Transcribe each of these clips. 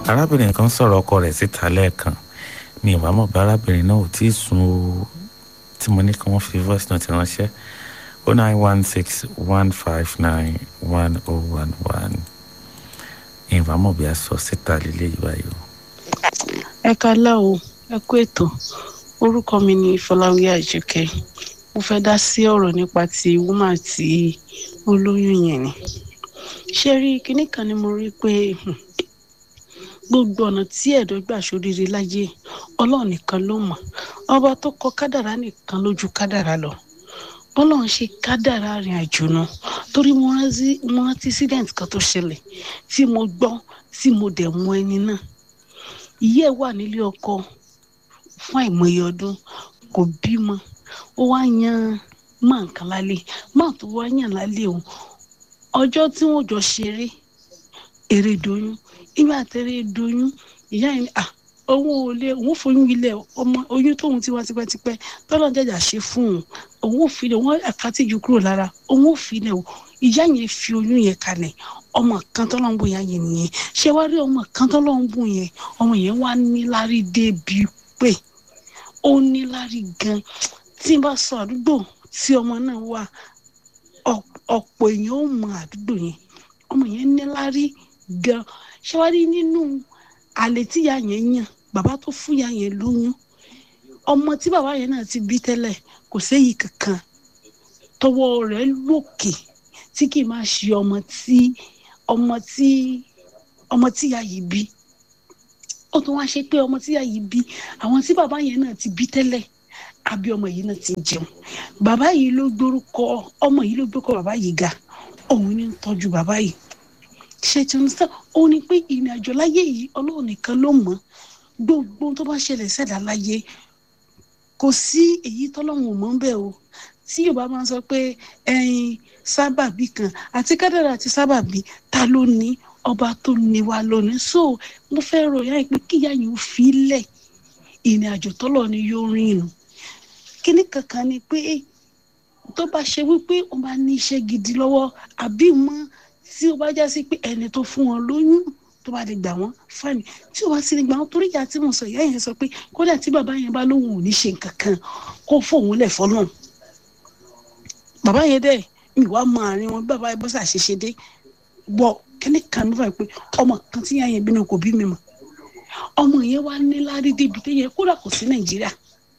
arábìnrin kan sọ̀rọ̀ ọkọ rẹ̀ síta lẹ́ẹ̀kan mi ìwà mọ̀ bí arábìnrin náà ò tí ì sùn o tí mo ní kí wọ́n fi voice note ránṣẹ́ o nine one six one five nine one oh one one ìwà mọ̀ bí a sọ síta lílé ìwà yìí o. ẹ kálẹ́ o ẹ kú ètò orúkọ mi ni fọláwí àjọkẹ́ mo fẹ́ dá sí ọ̀rọ̀ nípa ti woman tí ó lóyún yẹn ni ṣé rí kinní kan ni mo rí pé hmm, gbogbo ọ̀nà tí ẹ̀dọ́ gbà sóríire láyé ọlọ́run nìkan ló mọ̀ ọba tó kọ kádàrá nìkan lójú kádàrá lọ bọ́lọ́run ṣe kádàrá rìn àjò náà torí mo rántí mo rántí accident kan tó ṣẹlẹ̀ tí mo gbọ́ tí mo dẹ̀ mọ ẹni náà ìyá ẹ̀ wà nílé ọkọ fún àìmọye ọdún kò bímọ ó wá yan máa nǹkan lálẹ́ máa tó wá yàn lálẹ́ òun ọjọ́ tí wọ́n jọ ṣeré èrè doyún ìgbà tẹ́rẹ̀ doyún ìyá yẹn à òun ò lè òun foyún ilẹ̀ ọmọ oyún tóun ti wá tipẹ́tipẹ́ tọ́lọ́ jẹ́jà ṣe fún òun òun ò fi lẹ̀ wọ́n àkátìjú kúrò lára òun ò fi lẹ̀ o ìyá yẹn fi oyún yẹn kalẹ̀ ọmọ kan tọ́lọ́ ń bò yá yẹn nìyẹn ṣé wá rí ọmọ kan tọ́lọ́ ń bò yẹn ọmọ yẹn wá níláárí débi pé ó níláárí gan tí n bá sọ àdúgbò tí ọmọ náà wà ọ̀pọ̀ èèyàn ó mọ àdúgbò yẹn ọmọ yẹn níláárí gan ṣé wá rí nínú àlè tíyà yẹn yàn bàbá tó fún ya yẹn lóyún ọmọ tí bàbá yẹn náà ti bí tẹ́lẹ̀ kò séyìí kankan tọwọ́ rẹ̀ lókè tí kì í máa ṣe ọmọ tí ọmọ tí ọmọ tíyà yìí bí ó tún wá ṣe pé ọmọ tíyà yìí bí àwọn tí bàbá yẹn náà ti bí tẹ́lẹ̀ àbí ọmọ yìí náà ti jẹun bàbá yìí ló gbórúkọ ọmọ yìí ló gbórúkọ bàbá yìí ga òun ní ń tọ́jú bàbá yìí ṣe tí wọn sọ ó ní pé ìrìn àjò láyé yìí ọlọ́run nìkan ló mọ̀ gbogbo tó bá ṣẹlẹ̀ ṣẹ̀dá láyé kò sí èyí tọ́lọ́run ò mọ̀ ń bẹ̀ o tí yorùbá máa ń sọ pé ẹyin sábàbí kan àti kádàrà àti sábàbí ta ló ní ọba tó ní wa lónìí so mo fẹ́ ròyìn àìpé kíyà yìí ó fi lẹ̀ ìrìn àjò tọ́lọ̀ ni yóò rìn nù kíní kankan ni pé tó bá ṣe wípé ó máa ní iṣẹ́ gidi lọ́wọ́ àbí mọ́ tí ó bá já sí pé ẹni tó fún wọn lóyún tó bá lè gbà wọn fáìní tí ó bá sì lè gbà wọn torí ìyá tí mo sọ ìyá yẹn sọ pé kódà tí bàbá yẹn bá lóhùn ò ní ṣe nǹkan kan kó fóun lẹ̀ fọ́nà bàbá yẹn dẹ̀ mi wá mọ àárín wọn bàbá yẹn bọ́ sàṣeṣe dé gbọ́ kíní kan ló fà pé ọmọ kan tí ìyá yẹn bínú kò bí mi mọ̀ ọmọ yẹn wá ní lárí débi téyẹ kódà kò sí nàìjíríà.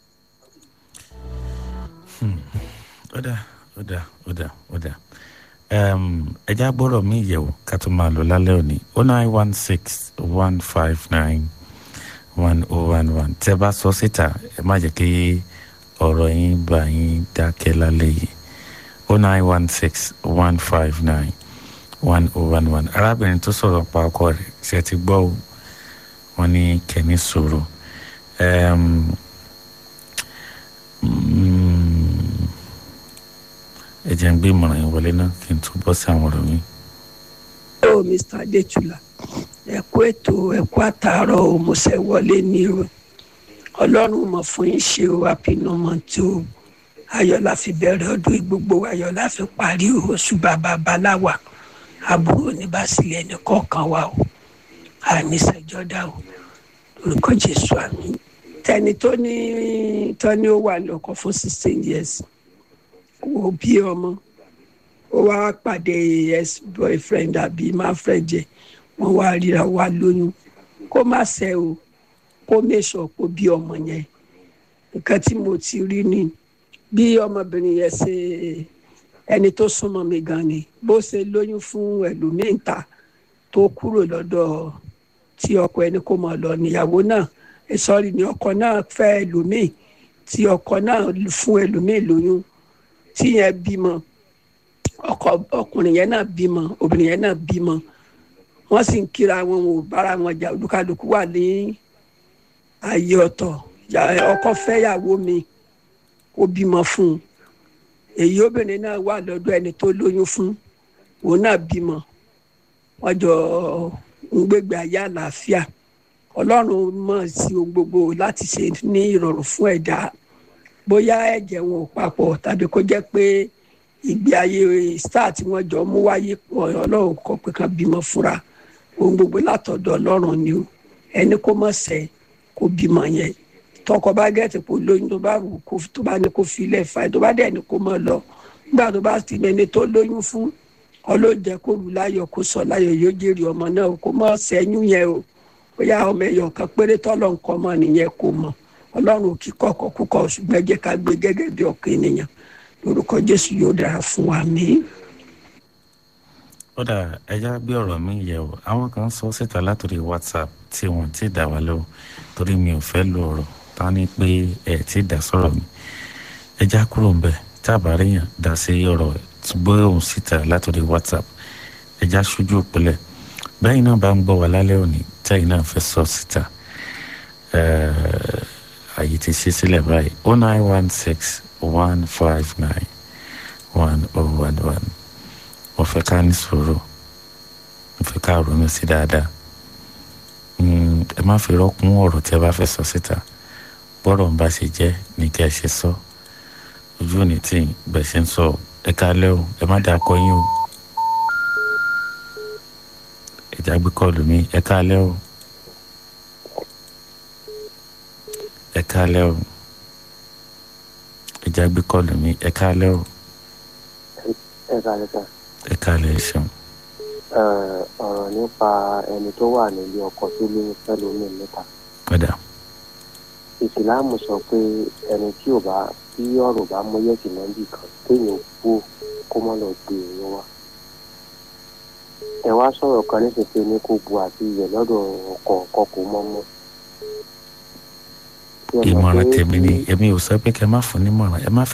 ó dà ó dà ó dà ó dà ẹja gbọ́dọ̀ mi yẹ̀wò ká tó máa lọ lálẹ́ òní o nine one six one five nine one oh one one tẹ́ bá sọ síta ẹ má jẹ́ kí ọ̀rọ̀ yín bá yín dákẹ́ lálẹ́ yìí o nine one six one five nine one oh one one arábìnrin tó sọ̀rọ̀ pa ọkọ rẹ̀ ṣe ti gbọ́ o wọ́n ní kẹ́ni sọ̀rọ̀ ẹ jẹ́ ń gbé ìmọ̀ràn yín wọlé náà kí n tún bọ́ sí àwọn ọ̀rọ̀ mi. ó mr adétúlá ẹ kú ètò ẹ kú àtàárọ̀ o mo ṣe wọlé ní o ọlọ́run mọ̀ fún yín ṣe o àpinumọ̀ tó o ayọ̀ la fi bẹ̀rẹ̀ ọdún gbogbo ayọ̀ la fi parí oṣù bàbá baláwa àbúrò ní bàṣìlẹ̀ ẹnì kọ̀ọ̀kan wa o àníṣẹ́jọ́dá o orúkọ jésù àmì tẹni tó ní tó ní ó wà lọ́kọ fún sixteen years wo bí ọmọ ó wá pàdé ex boyfriend àbí máa friend jẹ wọn wá ríra wá lóyún kó má ṣe o kó mèsọ kó bí ọmọ yẹn nǹkan tí mo ti rí ni bí ọmọbìnrin yẹn ṣe ẹni tó súnmọ́ mi gan ni bó ṣe lóyún fún ẹlòmíín ta tó kúrò lọ́dọ̀ tí ọkọ ẹni kó mọ̀ lọ níyàwó náà sọ́ọ́rì ni ọkọ náà fẹ́ ẹlòmíín tí ọkọ náà fún ẹlòmíín lóyún tí yẹn bímọ ọkọ ọkùnrin yẹn náà bímọ obìnrin yẹn náà bímọ wọn sì ń kíra wọn ò bára wọn jà olúkálùkù wà ní ààyè ọ̀tọ̀ ọkọ fẹ́yàwó mi ó bímọ fún un èyí obìnrin náà wà lọ́dọ̀ ẹni tó lóyún fún òun náà bímọ wọn jọ ń gbégbé ayé àlàáfíà ọlọ́run mọ̀ sí ohun gbogbo láti ṣe ní ìrọ̀rùn fún ẹ̀dá bóyá ẹ̀jẹ̀ wọn ò papọ̀ tàbí kó jẹ́ pé ìgbé ayé star tí wọ́n jọ mú wáyé ọlọ́run kọ pé kan bímọ fúnra ohun gbogbo látọ̀dọ̀ ọlọ́run ni o ẹni kó mọ̀ sẹ́ kó bímọ yẹn tọkọ bá gẹ̀ẹ́tì kó lóyún tó bá wù kó tó bá ní kó filẹ̀ fà tó bá dẹ̀ ní kó mọ̀ lọ nígbà tó bá ti mẹni tó lóyún fún ọlọ́jẹ kó lù láyọ̀ kó sọ láyọ̀ yóò jèrè ọmọ náà kó mọ̀ sẹ́yún yẹn o bóyá ọmọ ẹ̀yọ̀ kan péré tọ́lọ̀ nǹkan mọ̀ nìyẹn kó mọ̀ ọlọ́run kí kọ̀kọ̀ kúkọ̀ ṣùgbọ́n ẹ jẹ́ ká gbé gẹ́gẹ́ bí ọkàn ènìyàn lórúkọ jésù yóò dára fún wa mí. ó dà ẹja gbé ọ̀rọ̀ mi yẹ̀ wò àwọn kan sọ síta látòrí whatsapp tí wọ́n ti dà wá lọ́wọ́ torí mi ò fẹ́ lo ọ̀rọ̀ tá ní pé ẹ̀ ti dà sọ̀rọ̀ mi ẹja kúrò ń bẹ̀ tábàáríyàn dá sí ọ̀rọ̀ gbé òun síta látòrí whatsapp ẹja ṣojú òpìlẹ̀ bẹ́ẹ̀ náà bá ń gbọ́ wá lálẹ́ òní tẹ́yìn náà fẹ́ sọ síta àyè ti ṣe sílẹ̀ báyìí oh nine one six one five nine one oh one one mo fẹ́ ká ní sùúrù mo fẹ́ ká ronú sí dáadáa ẹ má fi rọ́kún ọ̀rọ̀ tí ẹ bá fẹ́ sọ síta bọ́rọ̀ ń bá ṣe jẹ́ ní kí ẹ ṣe sọ ojú òní tí bẹ̀ ṣe ń sọ ẹ kálẹ́ o ẹ má dà kọ yín o ẹ jágbé kọlù mi ẹ kálẹ́ o ẹ kálẹ́ o ẹ jágbé kọlù mi ẹ kálẹ́ o ẹ kálẹ́ sà. ẹ kálẹ́ ẹ ṣeun. ọ̀rọ̀ nípa ẹni tó wà nílé ọkọ tó lóyún fẹ́ lómi mẹ́ta. padà ìsìláàmù sọ pé ẹni tí ò bá tí ọ̀rọ̀ bá mú yẹ̀kì mọ́bì kan téèyàn kú kó mọ́ lọ gbé èèyàn wá. ẹ wá sọ̀rọ̀ kan níṣẹ́ ní kó bu àti iyẹ̀ lọ́dọ̀ ọkọ ọkọ kò mọ́ mọ́. ìmọ̀ràn tèmi ni èmi ò sọ pé kẹ́ ẹ má fún nímọ̀ràn ẹ má